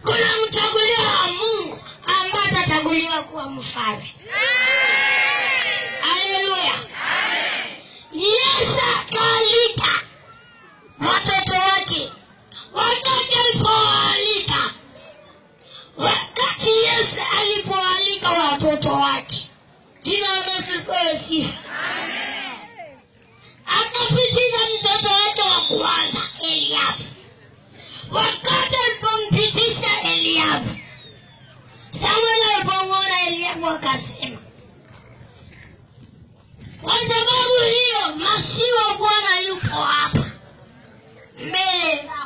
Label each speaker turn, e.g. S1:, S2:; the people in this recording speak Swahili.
S1: kuna mchaguliwa wa mungu ambaye atachaguliwa kuwa mfalme haleluya yesu akaalika watoto wake wakati alipowaalika wakati yesu alipoalika watoto wake jina la yesu lipewe sifa akapitisha mtoto wake wa kwanza eliabu wakati alipompitisha eliabu samuel alipomwona eliabu akasema kwa sababu hiyo masiwa bwana yupo hapa mbele za